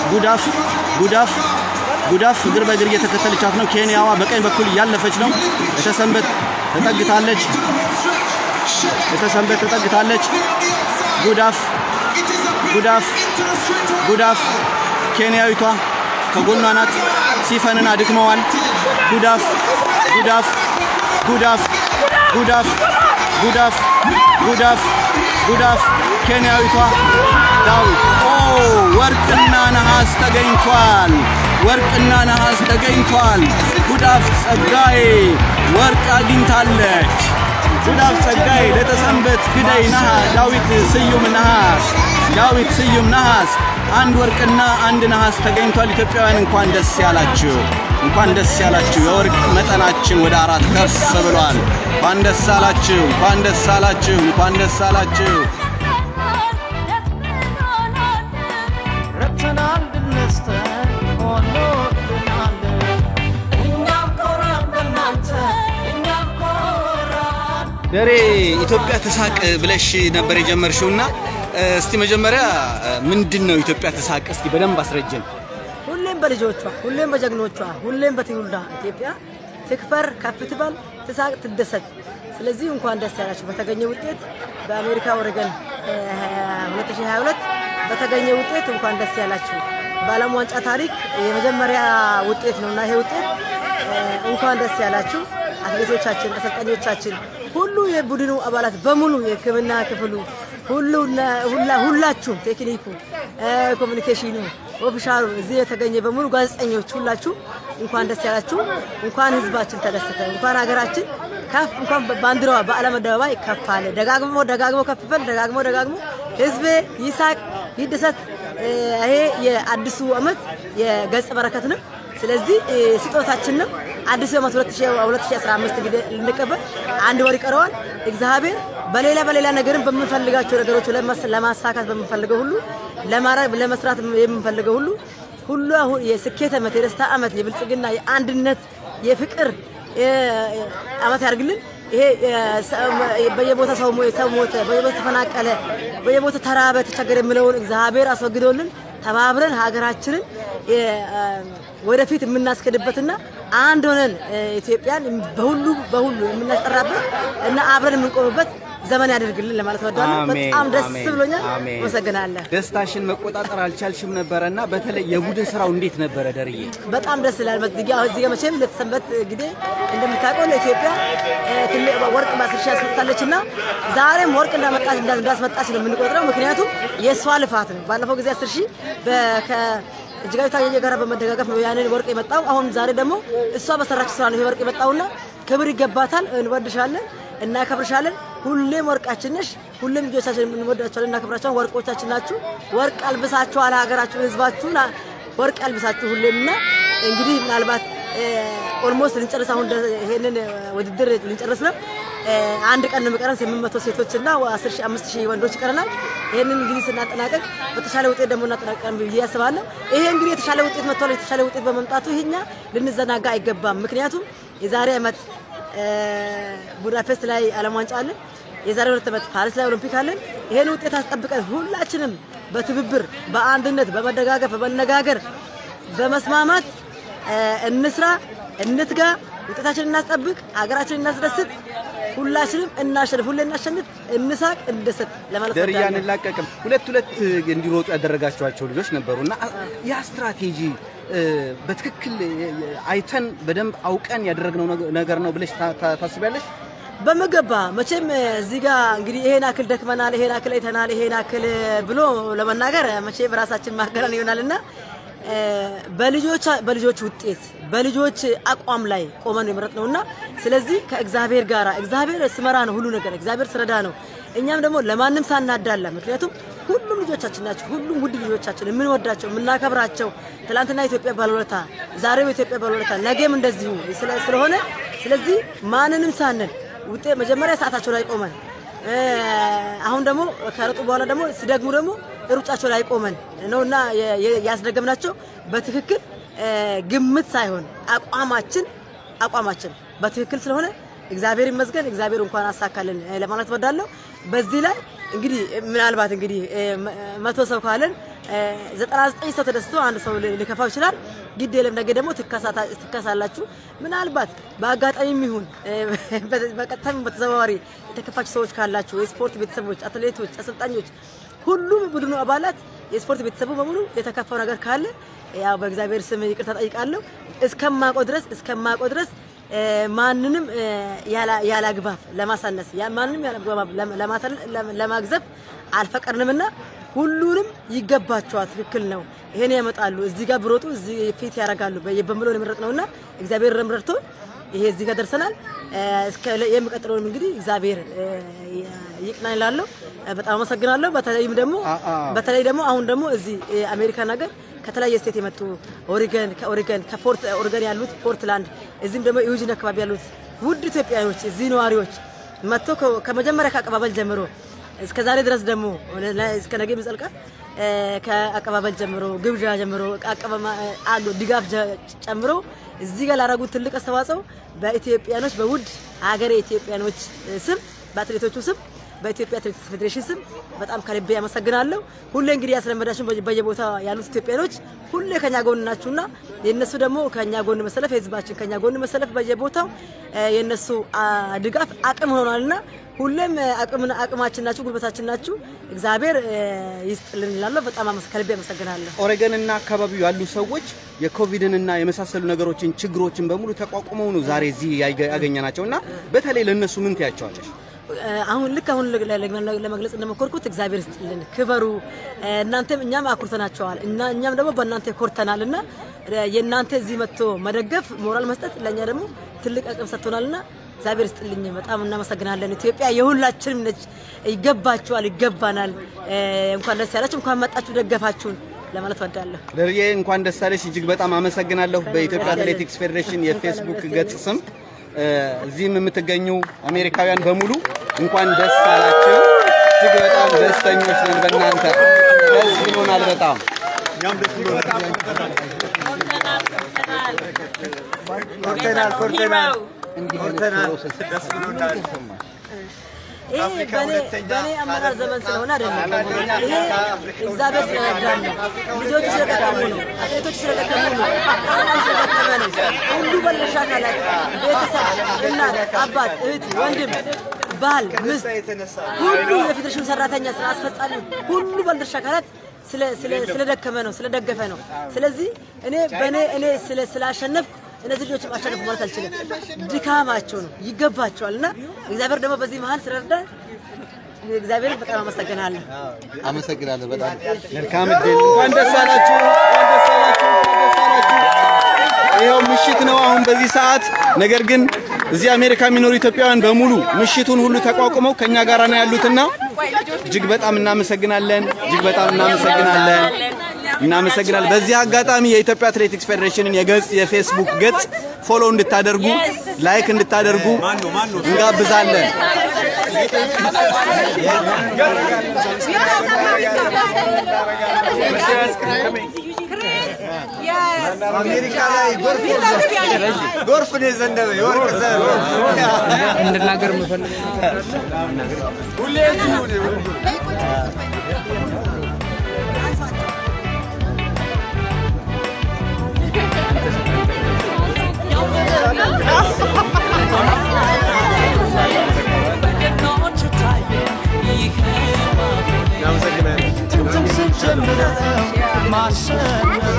ጉዳፍ ጉዳፍ ጉዳፍ እግር በእግር እየተከተለቻት ነው። ኬንያዋ በቀኝ በኩል እያለፈች ነው። የተሰንበት ተጠግታለች። የተሰንበት ተጠግታለች። ጉዳፍ ጉዳፍ ጉዳፍ ኬንያዊቷ ከጎኗ ናት። ሲፈንን አድክመዋል። ጉዳፍ ጉዳፍ ጉዳፍ ጉዳፍ ጉዳፍ ጉዳፍ ጉዳፍ ኬንያዊቷ ዳዊት ኦ ወርቅና ነሐስ ተገኝቷል። ወርቅና ነሐስ ተገኝቷል። ጉዳፍ ጸጋዬ ወርቅ አግኝታለች። ጉዳፍ ጸጋዬ ለተሰንበት ግደይ ነሐ ዳዊት ስዩም ነሐስ ዳዊት ስዩም ነሐስ አንድ ወርቅና አንድ ነሐስ ተገኝቷል። ኢትዮጵያውያን እንኳን ደስ ያላችሁ፣ እንኳን ደስ ያላችሁ። የወርቅ መጠናችን ወደ አራት ከፍ ብሏል። እንኳን ደስ አላችሁ፣ እንኳን ደስ አላችሁ፣ እንኳን ደስ አላችሁ። ረብተናል ድነስተን ሆኖልናል እኛም ኮራን በእናንተ እኛም ኮራን ደሬ ኢትዮጵያ ትሳቅ ብለሽ ነበር የጀመርሽውና እስቲ መጀመሪያ ምንድን ነው ኢትዮጵያ ትሳቅ? እስቲ በደንብ አስረጅን። ሁሌም በልጆቿ ሁሌም በጀግኖቿ ሁሌም በትውልዷ ኢትዮጵያ ትክበር፣ ከፍ ትበል፣ ትሳቅ፣ ትደሰት። ስለዚህ እንኳን ደስ ያላችሁ በተገኘ ውጤት በአሜሪካ ኦሬገን 2022 በተገኘ ውጤት እንኳን ደስ ያላችሁ። በዓለም ዋንጫ ታሪክ የመጀመሪያ ውጤት ነውና ይሄ ውጤት እንኳን ደስ ያላችሁ። አትሌቶቻችን፣ አሰልጣኞቻችን፣ ሁሉ የቡድኑ አባላት በሙሉ የሕክምና ክፍሉ ሁሉ ሁላ- ሁላችሁም ቴክኒኩ፣ ኮሚኒኬሽኑ፣ ኦፊሻሉ እዚህ የተገኘ በሙሉ ጋዜጠኞች ሁላችሁ እንኳን ደስ ያላችሁ። እንኳን ህዝባችን ተደሰተ። እንኳን ሀገራችን ከፍ እንኳን ባንዲራዋ በዓለም አደባባይ ከፍ አለ። ደጋግሞ ደጋግሞ ከፍ በል ደጋግሞ ደጋግሞ ህዝቤ ይሳቅ ይደሰት። ይሄ የአዲሱ ዓመት የገጸ በረከት ነው። ስለዚህ ስጦታችን ነው። አዲሱ ዓመት 2015 እንግዲህ ልንቀበል አንድ ወር ይቀረዋል። እግዚአብሔር በሌላ በሌላ ነገርም በምንፈልጋቸው ነገሮች ለማስ- ለማሳካት በምንፈልገው ሁሉ ለማድረግ ለመስራት የምንፈልገው ሁሉ ሁሉ አሁን የስኬት ዓመት የደስታ ዓመት የብልጽግና የአንድነት የፍቅር ዓመት ያድርግልን። ይሄ በየቦታ ሰው ሞ- ሰው ሞተ፣ በየቦታ ተፈናቀለ፣ በየቦታ ተራበ፣ ተቸገረ የሚለውን እግዚአብሔር አስወግዶልን ተባብረን ሀገራችንን ወደፊት የምናስከድበትና አንድ ሆነን ኢትዮጵያን በሁሉ በሁሉ የምናስጠራበት እና አብረን የምንቆምበት ዘመን ያደርግልን ለማለት እወዳለሁ። አሜን፣ በጣም ደስ አሜን፣ ብሎኛል። አሜን። አመሰግናለሁ። ደስታሽን መቆጣጠር አልቻልሽም ነበረና በተለይ የቡድን ስራው እንዴት ነበረ ደርዬ? በጣም ደስ ይላል። በዚህ ጋር እዚህ ጋር መቼም ለተሰንበት ጊዜ እንደምታውቀው ለኢትዮጵያ እ፣ ትልቅ ወርቅ በአስር ሺህ አስመጥታለች እና ዛሬም ወርቅ እንዳመጣች እንዳ- እንዳስመጣች ነው የምንቆጥረው። ምክንያቱም የእሷ ልፋት ነው። ባለፈው ጊዜ አስር ሺህ በ- ከ- እጅጋዊ ታየየ ጋር በመደጋገፍ ነው ያንን ወርቅ የመጣው። አሁን ዛሬ ደግሞ እሷ በሰራች ስራ ነው ይሄ ወርቅ የመጣውና ክብር ይገባታል። እንወድሻለን፣ እናከብርሻለን። ሁሌም ወርቃችን ነሽ። ሁሌም ልጆቻችን እንወዳቸዋለን፣ እናከብራቸዋለን። ወርቆቻችን ናችሁ። ወርቅ አልብሳችኋል ሀገራችሁን፣ ህዝባችሁን አ- ወርቅ አልብሳችሁ ሁሌም እና እንግዲህ ምናልባት ኦልሞስት ልንጨርስ አሁን ደ- ይሄንን እ፣ ውድድር ልንጨርስ ነው። እ፣ አንድ ቀን ነው የሚቀረን። ስምንት መቶ ሴቶች እና አስር ሺህ አምስት ሺህ ወንዶች ይቀረናል። ይሄንን እንግዲህ ስናጠናቀቅ በተሻለ ውጤት ደግሞ እናጠናቀቃለን ብዬ አስባለሁ። ይሄ እንግዲህ የተሻለ ውጤት መጥቷል። የተሻለ ውጤት በመምጣቱ ይሄኛ ልንዘናጋ አይገባም። ምክንያቱም የዛሬ ዓመት እ፣ ቡዳፔስት ላይ ዓለም ዋንጫ አለን። የዛሬ ሁለት ዓመት ፓሪስ ላይ ኦሎምፒክ አለን። ይሄን ውጤት አስጠብቀን ሁላችንም በትብብር በአንድነት በመደጋገፍ በመነጋገር በመስማማት እ፣ እንስራ፣ እንትጋ፣ ውጤታችንን እናስጠብቅ፣ ሀገራችንን እናስደስት፣ ሁላችንም እናሸንፍ፣ ሁሌ እናሸንፍ፣ እንሳቅ፣ እንደሰት ለማለት ደርዬ እወዳለሁ። አንላቀቅም። ሁለት ሁለት እንዲሮጡ ያደረጋችኋቸው ልጆች ነበሩ እና ያ ስትራቴጂ እ፣ በትክክል እ፣ አይተን በደንብ አውቀን ያደረግነው ነገ- ነገር ነው ብለሽ ታ- ታ- ታስቢያለሽ? በምገባ መቼም እዚህ ጋር እንግዲህ ይሄን አክል ደክመናል፣ ይሄን አክል አይተናል፣ ይሄን አክል ብሎ ለመናገር መቼም ራሳችን ማገናን ይሆናልና እ፣ በልጆች በልጆች ውጤት በልጆች አቋም ላይ ቆመን የመረጥ ነውና ስለዚህ ከእግዚአብሔር ጋር እግዚአብሔር ስመራ ነው ሁሉ ነገር እግዚአብሔር ስረዳ ነው። እኛም ደግሞ ለማንም ሳናዳላ ምክንያቱም ሁሉም ልጆቻችን ናቸው። ሁሉም ውድ ልጆቻችን የምንወዳቸው የምናከብራቸው ትላንትና ኢትዮጵያ ባለውለታ ዛሬም ኢትዮጵያ ባለውለታ ነገም እንደዚሁ ስለ- ስለሆነ ስለዚህ ማንንም ሳንን ውጤት መጀመሪያ ሰዓታቸው ላይ ቆመን እ፣ አሁን ደግሞ ከረጡ በኋላ ደግሞ ሲደግሙ ደግሞ ሩጫቸው ላይ ቆመን ነውና የ- የ- ያስደገምናቸው በትክክል እ፣ ግምት ሳይሆን አቋማችን አቋማችን በትክክል ስለሆነ እግዚአብሔር ይመስገን። እግዚአብሔር እንኳን አሳካልን እ፣ ለማለት ወዳለሁ። በዚህ ላይ እንግዲህ ምናልባት እንግዲህ እ፣ መ- መቶ ሰው ካለን እ፣ 99 ሰው ተደስቶ አንድ ሰው ሊ- ሊከፋው ይችላል። ግድ የለም ነገ ደግሞ ትካሳታ- ትካሳላችሁ። ምናልባት በአጋጣሚም ይሁን እ፣ በ- በቀጥታም በተዘዋዋሪ የተከፋችሁ ሰዎች ካላችሁ የስፖርት ቤተሰቦች፣ አትሌቶች፣ አሰልጣኞች፣ ሁሉም ቡድኑ አባላት የስፖርት ቤተሰቡ በሙሉ የተከፋው ነገር ካለ ያው በእግዚአብሔር ስም ይቅርታ ጠይቃለሁ። እስከማውቀው ድረስ እስከማውቀው ድረስ እ፣ ማንንም እ፣ ያላ- ያለ አግባብ ለማሳነስ ያ- ማንንም ያለ አግባብ ለም- ለማተል- ለም- ለማግዘብ አልፈቀድንምና ሁሉንም ይገባቸዋል። ትክክል ነው። ይሄን ያመጣሉ። እዚህ ጋር ብሮጡ እዚህ ፊት ያደርጋሉ በምሎ የምረጥ ነውና እግዚአብሔር ረምረድቶ ይሄ እዚህ ጋር ደርሰናል። እ፣ እስከ የሚቀጥለውንም እንግዲህ እግዚአብሔር እ፣ ይቅናኝ እላለሁ። እ፣ በጣም አመሰግናለሁ። በተለይም ደግሞ አ- አ- በተለይ ደግሞ አሁን ደግሞ እዚህ የአሜሪካን ሀገር ከተለያየ ስቴት የመጡ ኦሪገን ከኦሪገን ከፖርት ኦሪገን ያሉት ፖርትላንድ እዚህም ደግሞ ዩጂን አካባቢ ያሉት ውድ ኢትዮጵያኖች እዚህ ነዋሪዎች መጥቶ ከ- ከመጀመሪያ ከአቀባበል ጀምሮ እስከ ዛሬ ድረስ ደግሞ ለ- እስከ ነገ የሚዘልቃ እ፣ ከአቀባበል ጀምሮ ግብዣ ጀምሮ አቀባማ አሉ ድጋፍ ጀ- ጨምሮ እዚህ ጋር ላደረጉት ትልቅ አስተዋጽኦ በኢትዮጵያኖች በውድ ሀገሬ ኢትዮጵያኖች ስም በአትሌቶቹ ስም በኢትዮጵያ አትሌቲክስ ፌዴሬሽን ስም በጣም ከልቤ ያመሰግናለሁ። ሁሌ እንግዲህ ያስለመዳችሁን በየ- በየቦታ ያሉት ኢትዮጵያኖች ሁሌ ከኛ ጎን ናችሁና የእነሱ ደግሞ ከኛ ጎን መሰለፍ የህዝባችን ከኛ ጎን መሰለፍ በየቦታው እ፣ የእነሱ አ፣ ድጋፍ አቅም ሆኗልና ሁሌም እ፣ አቅምን አቅማችን ናችሁ፣ ጉልበታችን ናችሁ። እግዚአብሔር እ፣ ይስጥልን እላለሁ። በጣም አመስ- ከልቤ አመሰግናለሁ። ኦሬገንና አካባቢው ያሉ ሰዎች የኮቪድንና የመሳሰሉ ነገሮችን ችግሮችን በሙሉ ተቋቁመው ነው ዛሬ እዚህ ያገ- ያገኘናቸው እና በተለይ ለእነሱ ምን ትያቸዋለሽ? አሁን ልክ አሁን ለ- ለ- ለመግለጽ እንደሞከርኩት እግዚአብሔር ይስጥልን፣ ክበሩ። እናንተም እኛም አኩርተናቸዋል እና እኛም ደግሞ በእናንተ ኮርተናል እና የእናንተ እዚህ መጥቶ መደገፍ ሞራል መስጠት ለእኛ ደግሞ ትልቅ አቅም ሰጥቶናልና እግዚአብሔር ይስጥልኝ። በጣም እናመሰግናለን። ኢትዮጵያ የሁላችንም ነች። ይገባችኋል፣ ይገባናል። እንኳን ደስ ያላችሁ፣ እንኳን መጣችሁ ደገፋችሁን ለማለት ወዳለሁ። ደርዬ እንኳን ደስ አለሽ። እጅግ በጣም አመሰግናለሁ። በኢትዮጵያ አትሌቲክስ ፌዴሬሽን የፌስቡክ ገጽ ስም እ፣ እዚህም የምትገኙ አሜሪካውያን በሙሉ እንኳን ደስ አላችሁ። እጅግ በጣም ደስተኞች ነን በእናንተ ደስ ይሆናል በጣም ኮርተናል ኮርተናል ኮርተናል ደስ ብሎናል። ይሄ በኔ በኔ አመራር ዘመን ስለሆነ አይደለም። ይሄ እግዚአብሔር ስለረዳን ነው። ልጆቹ ስለደከሙ ነው። አትሌቶቹ ስለደከሙ ነው። አሰልጣኝ ስለደከመ ነው። ሁሉ ባለድርሻ አካላት ቤተሰብ፣ እናት፣ አባት፣ እህት፣ ወንድም፣ ባል፣ ምስት፣ ሁሉ የፌዴሬሽኑ ሰራተኛ፣ ስራ አስፈጻሚ፣ ሁሉ ባለድርሻ አካላት ስለ- ስለ- ስለደከመ ነው፣ ስለደገፈ ነው። ስለዚህ እኔ በእኔ እኔ ስለ- ስላሸነፍኩ እነዚህ ልጆችም አሸነፉ ማለት አልችልም። ድካማቸው ነው ይገባቸዋል። እና እግዚአብሔር ደግሞ በዚህ መሀል ስለረዳ እግዚአብሔርን በጣም አመሰግናለሁ። አመሰግናለሁ በጣም መልካም እድል። እንኳን ደስ አላችሁ። እንኳን ደስ አላችሁ። እንኳን ደስ አላችሁ። ይኸው ምሽት ነው አሁን በዚህ ሰዓት። ነገር ግን እዚህ አሜሪካ የሚኖሩ ኢትዮጵያውያን በሙሉ ምሽቱን ሁሉ ተቋቁመው ከኛ ጋር ነው ያሉትና እጅግ በጣም እናመሰግናለን። እጅግ በጣም እናመሰግናለን። እናመሰግናለን። በዚህ አጋጣሚ የኢትዮጵያ አትሌቲክስ ፌዴሬሽንን የገጽ የፌስቡክ ገጽ ፎሎ እንድታደርጉ ላይክ እንድታደርጉ እንጋብዛለን። አሜሪካ ላይ ጎርፍ ጎርፍ ነው የዘነበ የወርቅ ዘር እንድናገር የምፈልግ ሁሌ በገናዎቹ ታየ ይሄ እናመሰግናለን። ትምትም ስንጀምረው ማሸነፍ